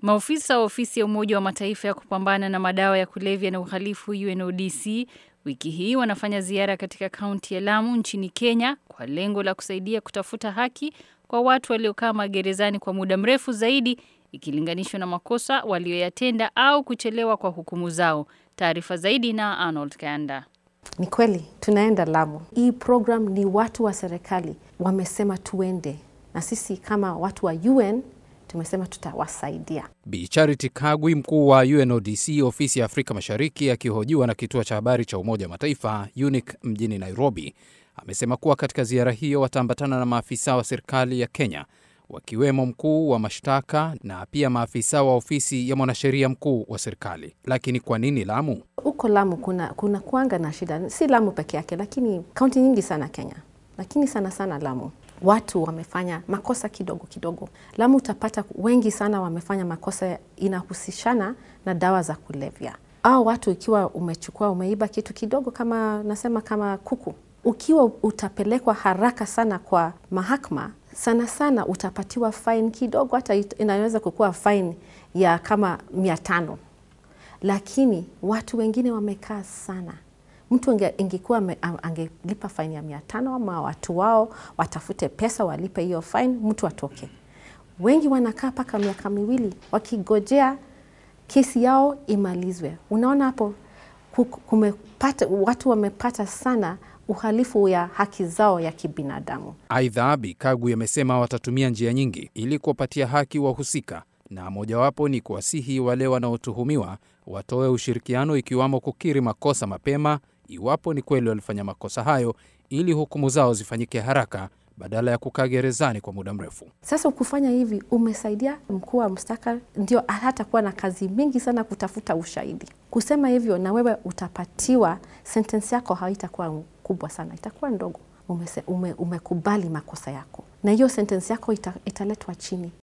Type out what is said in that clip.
Maofisa wa ofisi ya Umoja wa Mataifa ya kupambana na madawa ya kulevya na uhalifu UNODC wiki hii wanafanya ziara katika kaunti ya Lamu nchini Kenya kwa lengo la kusaidia kutafuta haki kwa watu waliokaa magerezani kwa muda mrefu zaidi ikilinganishwa na makosa walioyatenda au kuchelewa kwa hukumu zao. Taarifa zaidi na Arnold Kanda. Ni kweli tunaenda Lamu. Hii program ni watu wa serikali wamesema tuende, na sisi kama watu wa UN tumesema tutawasaidia. Bi Charity Kagwi, mkuu wa UNODC ofisi ya Afrika Mashariki, akihojiwa na kituo cha habari cha Umoja wa Mataifa UNIC mjini Nairobi, amesema kuwa katika ziara hiyo wataambatana na maafisa wa serikali ya Kenya wakiwemo mkuu wa mashtaka na pia maafisa wa ofisi ya mwanasheria mkuu wa serikali. Lakini kwa nini Lamu? Huko Lamu kuna, kuna kuanga na shida, si Lamu peke yake, lakini kaunti nyingi sana Kenya, lakini sana sana Lamu watu wamefanya makosa kidogo kidogo. Lamu utapata wengi sana wamefanya makosa inahusishana na dawa za kulevya. Au watu ikiwa umechukua umeiba kitu kidogo, kama nasema kama kuku, ukiwa utapelekwa haraka sana kwa mahakama, sana sana utapatiwa fine kidogo, hata inaweza kukuwa fine ya kama mia tano, lakini watu wengine wamekaa sana mtu ingekuwa angelipa faini ya mia tano ama watu wao watafute pesa walipe hiyo faini, mtu atoke. Wengi wanakaa mpaka miaka miwili wakigojea kesi yao imalizwe. Unaona hapo kumepata, watu wamepata sana uhalifu ya haki zao ya kibinadamu. Aidha, Bi Kagwi amesema watatumia njia nyingi ili kuwapatia haki wahusika na mojawapo ni kuwasihi wale wanaotuhumiwa watoe ushirikiano, ikiwamo kukiri makosa mapema iwapo ni kweli walifanya makosa hayo, ili hukumu zao zifanyike haraka badala ya kukaa gerezani kwa muda mrefu. Sasa ukufanya hivi umesaidia mkuu wa mstaka, ndio hatakuwa na kazi mingi sana kutafuta ushahidi. Kusema hivyo, na wewe utapatiwa sentensi yako, haitakuwa kubwa sana, itakuwa ndogo. Umese, ume, umekubali makosa yako, na hiyo sentensi yako ita, italetwa chini.